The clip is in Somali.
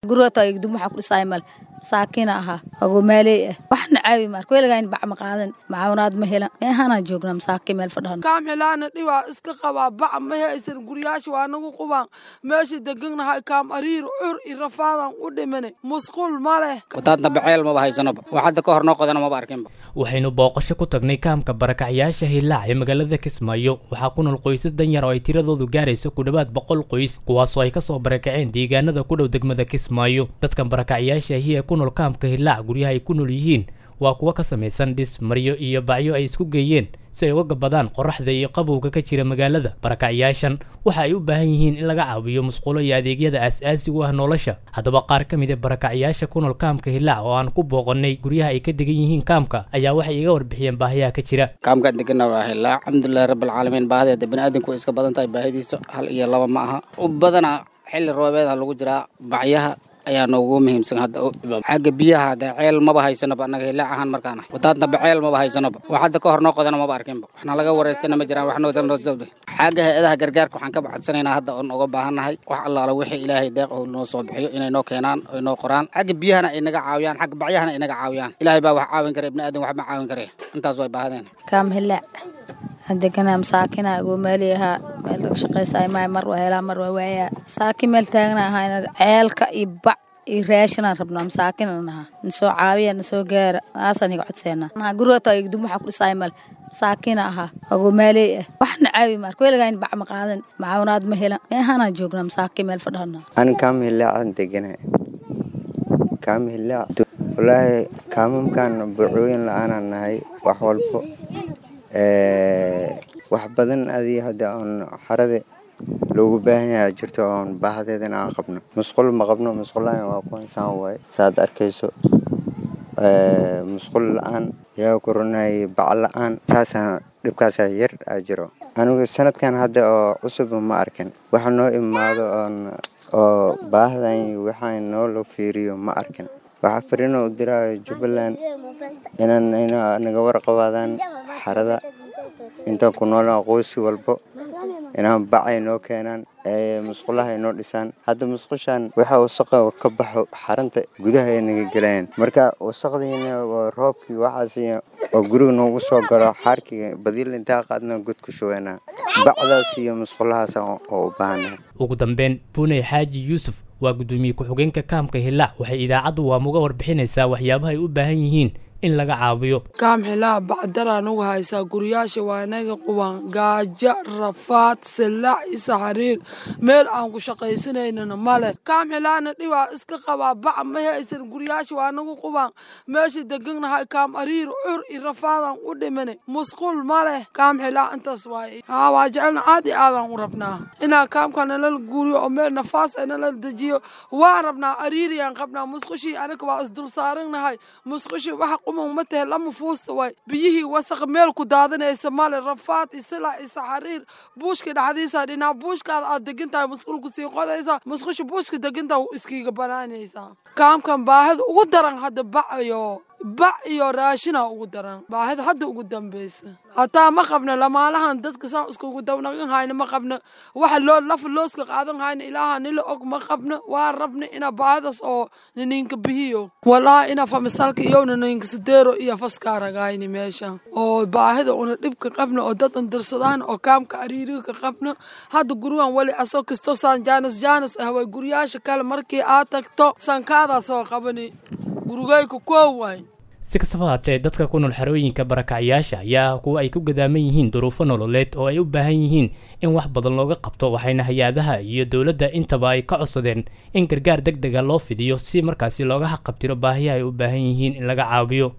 guriga taa igdum waxa ku dhisaay male masaakiina ahaa agomaaley ah waxna caawi marka weligaa in bac ma qaadan macaawinaad ma helan meehanaan joognaa masaakiin meel fadhan kaamxilaana dhibaa iska qabaa bac ma haysan guryaasha waa nagu qubaan meesha deganahay kaam ariir cur i rafaadan u dhimane musqul ma leh wadaadna baceel maba haysanaba wax hadda ka hor noo qodana maba arkinba waxaynu booqasho ku tagnay kaamka barakacyaasha hillaac ee magaalada kismaayo waxaa ku nool qoysas danyar oo ay tiradoodu gaarayso ku dhowaad boqol qoys kuwaasoo ay kasoo barakaceen deegaanada ku dhow degmada kismaayo dadkan barakacyaasha ahi ee ku nool kaamka hillaac guryaha ay ku nool yihiin waa kuwo ka samaysan dhis maryo iyo bacyo ay isku geeyeen si ay uga gabadaan qoraxda iyo qabowga ka jira magaalada barakacyaashan waxa ay u baahan yihiin in laga caawiyo musqulo iyo adeegyada aas-aasiga u ah nolosha haddaba qaar ka mid a barakacyaasha ku nool kaamka hillaac oo aan ku booqanay guryaha ay ka degan yihiin kaamka ayaa waxay iga warbixiyeen baahiyaha ka jira kaamkaan degana waa hillaac alxamdulilahi rabbilcaalamiin baahideeda baniaadanku way iska badan tahay baahidiisa hal iyo laba ma aha u badana xilli roobeeda lagu jiraa bacyaha ayaa noogu muhiimsan hadda xagga biyaha de ceel maba haysanaba annaga hilaac ahaan markaana wadaadna baceel maba haysanaba wax hadda ka hor noo qodana maba arkinba waxna laga wareystana ma jiraan waxnoodalnoosabde xagga hay-adaha gargaarka waxaan ka bacodsanaynaa hadda oon uga baahannahay wax allaala wixii ilaahay deeq oo noo soo bixiyo inay noo keenaan oy noo qoraan xagga biyahana ay naga caawiyaan xagga bacyahana ay naga caawiyaan ilaahay baa wax caawin kara ibni aadan wax ma caawin kare intaas way baahadeen kaam hillaac deganaa masaakina agoomaali ahaa meel laga shaqaysta maay mar waa helaa mar waa waayaa saakin meel taagna ahaa ceelka iyo bac iyo raashinaan rabnaa masaakinan ahaa nasoo caawiya nasoo gaara naasaan iga codseenaa guriga taa igdum waxa ku dhisaay male masaakiina ahaa agomaaley ah waxna caawi marka weligaa in bac ma qaadan macaawinaad ma helan meehanaan joognaa masaakiin meel fadhana an kaam hillaacan degana kaam hillaac walaahi kaamamkan bucooyin la-aanaan nahay wax walbo wax badan adii hadda oon xarada loogu baahan yaha jirto oon baahadeedan aan qabno musqul ma qabno musqulaan waa ku insaan waaye saaad arkayso musqul la-aan ilaa koronay bac la-aan saasaan dhibkaasa yar aa jiro anigu sanadkan hadda oo cusub ma arkin waxa noo imaado oon oo baahdan waxaa noo la fiiriyo ma arkin waxaa fariino u diraayo jubbaland inaan naga warqabaadaan xarada intaan ku noolaan qoysi walbo inaan bacay noo keenaan musqulaha ay noo dhisaan hadda musqushaan waxaa wasaqa ka baxo xaranta gudaha ay naga gelayaan marka wasaqdiina waa roobkii waxaas oo guriga noogu soo galo xaarkii badiil intaa qaadna god ku shubeynaa bacdaas iyo musqulahaas oo u baahana ugu dambeyn buney xaaji yuusuf waa guddoomiye ku-xigeenka kaamka hillaac waxay idaacaddu waamuga warbixinaysaa waxyaabaha ay u baahan yihiin in laga caawiyo kaam xilaa bacdaraa nagu haysaa guryaasha waa inaga quban gaajo rafaad silaac isa xariir meel aan ku shaqaysanaynana male kaam xilaana dhibaa iska qabaa bac ma haysan guryaasha waa nagu quban meesha deganahay kaam ariir cur i rafaadan u dhimane musqul ma leh kaam xilaa intaas waaye haa waa jecelna aad i aadaan u rabnaa inaa kaamka nalala guuriyo oo meel nafaas ay nalala dejiyo waan rabnaa ariiriyaan qabnaa musqushii anaga waa isdul saarannahay musqushii waxa quman ma tahe lama fuusta waay biyihii wasaq meel ku daadanaysa male rafaad isila isa xariir buushka dhexdiisa dhinaa buushkaada aad degan tahay musqulku sii qodaysa musqusha buushka degantaha iskiiga banaanaysaa kaamkan baahida ugu daran hadda bacayo bac iyo raashina ugu daran baahida hadda ugu dambaysa hataa ma qabna lamaalahan dadka saan iskugu dawnaqan hayna ma qabna waxa loo lafa looska qaadan hayna ilaaha nila og ma qabna waa rabna ina baahidaas oo nininka bihiyo walaa ina famisalka iyo nininka sideero iyo faskaaragayni meesha oo baahida una dhibka qabna oo dad andirsadaan oo kaamka ariiriga qabna hadda gurigan weli asoo kasto saan jaanis jaanis ah way guryaasha kale markii aad tagto sankaadaa soo qabani gurigayka koow waay si kastaba haatee dadka ku nool xerooyinka barakacyaasha ayaa kuwa ay ku gadaaman yihiin duruufo nololeed oo ay u baahan yihiin in wax badan looga qabto waxayna hay-adaha iyo dowladda intaba ay ka codsadeen in gargaar deg dega loo fidiyo si markaasi looga haqabtiro baahiyaha ay u baahan yihiin in laga caawiyo